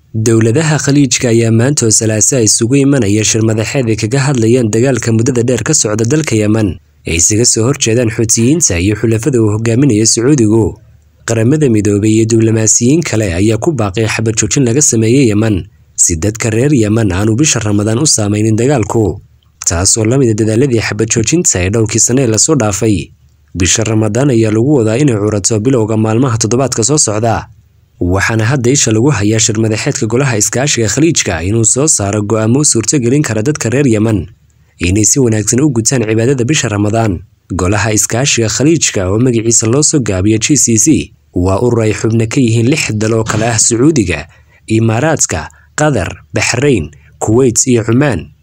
dowladaha khaliijka ayaa maanta oo salaasa isugu imanaya shir madaxeed ay kaga hadlayaan dagaalka muddada dheer ka socda dalka yeman ay isaga soo horjeedaan xuutiyiinta iyo xulafada uu hogaaminaya sacuudigu qaramada midoobay iyo diblomaasiyiin kale ayaa ku baaqay xabad joojin laga sameeyey yeman si dadka reer yeman aanu bisha ramadaan u saameynin dagaalku taasoo la mida dadaaladii xabad joojinta ee dhowrkii sane ee lasoo dhaafay bisha ramadaan ayaa lagu wadaa inay curato bilowga maalmaha toddobaadka soo socda waxaana hadda isha lagu hayaa shir madaxeedka golaha iskaashiga khaliijka inuu soo saaro go'aamo u suurtogelin kara dadka reer yeman inay si wanaagsan u gutaan cibaadada bisha ramadaan golaha iskaashiga khaliijka oo magaciisa loo soo gaabiyo g c c waa urur ay xubno ka yihiin lix dal oo kale ah sacuudiga imaaraadka qatar baxrayn kuweyt iyo cumaan